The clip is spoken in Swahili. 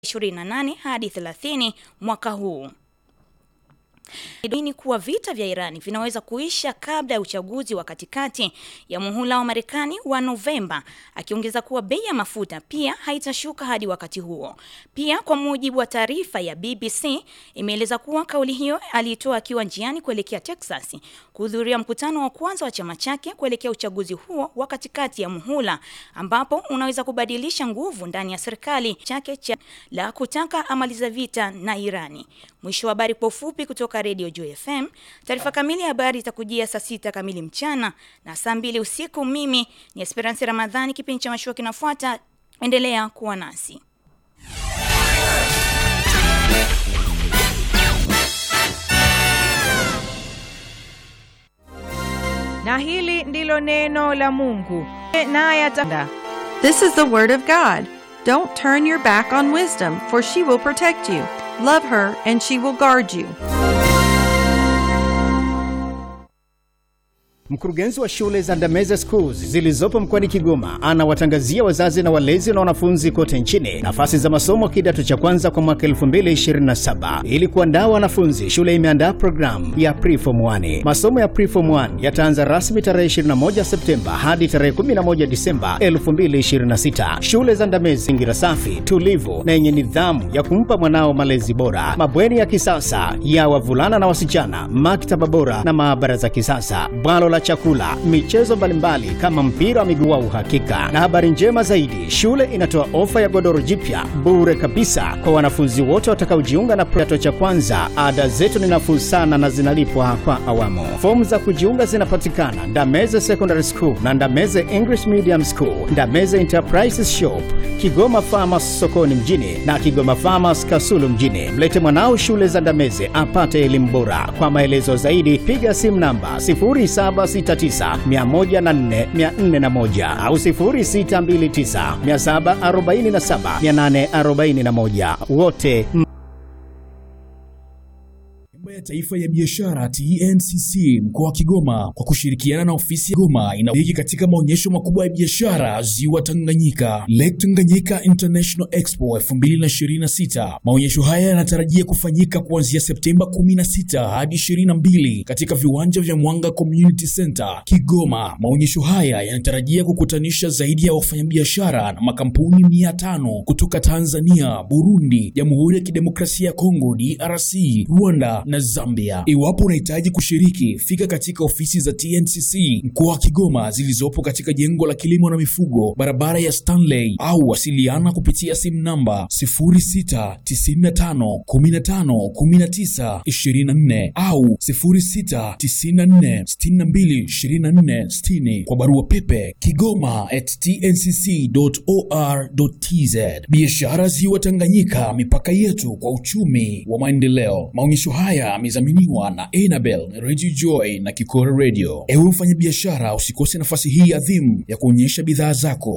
28 hadi 30 mwaka huu ni kuwa vita vya Irani vinaweza kuisha kabla ya uchaguzi wa katikati ya muhula wa Marekani wa Novemba, akiongeza kuwa bei ya mafuta pia haitashuka hadi wakati huo. Pia kwa mujibu wa taarifa ya BBC imeeleza kuwa kauli hiyo aliitoa akiwa njiani kuelekea Texas kuhudhuria mkutano wa kwanza wa chama chake kuelekea uchaguzi huo wa katikati ya muhula, ambapo unaweza kubadilisha nguvu ndani ya serikali chake cha la kutaka amaliza vita na Irani. Mwisho wa habari kwa ufupi kutoka Radio Joy FM. Taarifa kamili ya habari itakujia saa sita kamili mchana na saa mbili usiku. Mimi ni Esperance Ramadhani, kipindi cha mashua kinafuata. Endelea kuwa nasi. Na hili ndilo neno la Mungu, naye atanda This is the word of God. Don't turn your back on wisdom, for she will protect you. Love her, and she will guard you. Mkurugenzi wa shule za Ndameze Schools zilizopo mkoani Kigoma anawatangazia wazazi na walezi na wanafunzi kote nchini nafasi za masomo kidato cha kwanza kwa mwaka 2027. Ili kuandaa wanafunzi, shule imeandaa programu ya Preform 1. Masomo ya Preform 1 yataanza rasmi tarehe 21 Septemba hadi tarehe 11 Disemba 2026. Shule za Ndameze zingira safi, tulivu na yenye nidhamu ya kumpa mwanao malezi bora, mabweni ya kisasa ya wavulana na wasichana, maktaba bora na maabara za kisasa, bwalo la chakula, michezo mbalimbali kama mpira wa miguu wa uhakika. Na habari njema zaidi, shule inatoa ofa ya godoro jipya bure kabisa kwa wanafunzi wote watakaojiunga na kidato cha kwanza. Ada zetu ni nafuu sana na zinalipwa kwa awamu. Fomu za kujiunga zinapatikana Ndameze Secondary School na Ndameze English Medium School, Ndameze Enterprises Shop, Kigoma Farmers sokoni mjini na Kigoma Farmers Kasulu mjini. Mlete mwanao shule za Ndameze apate elimu bora. Kwa maelezo zaidi piga simu namba 0769104401 au 0629747841. Wote Nyumba ya Taifa ya Biashara TNCC mkoa wa Kigoma kwa kushirikiana na ofisi ya Goma inashiriki katika maonyesho makubwa ya biashara Ziwa Tanganyika, Lake Tanganyika International Expo 2026. Maonyesho haya yanatarajia kufanyika kuanzia Septemba 16 hadi 22 katika viwanja vya Mwanga Community Center Kigoma. Maonyesho haya yanatarajia kukutanisha zaidi ya wafanyabiashara na makampuni 500 kutoka Tanzania, Burundi, Jamhuri ya Kidemokrasia ya Kongo DRC, Rwanda na Zambia. Iwapo unahitaji kushiriki, fika katika ofisi za TNCC mkoa wa Kigoma zilizopo katika jengo la kilimo na mifugo, barabara ya Stanley, au wasiliana kupitia simu namba 0695151924 au 0694622460 kwa barua pepe kigoma at tncc.or.tz. Biashara Ziwa Tanganyika, mipaka yetu kwa uchumi wa maendeleo. Maonyesho haya yamedhaminiwa na Enabel, Radio Joy na Kikora Radio. Ewe mfanyabiashara, usikose nafasi hii adhimu ya kuonyesha bidhaa zako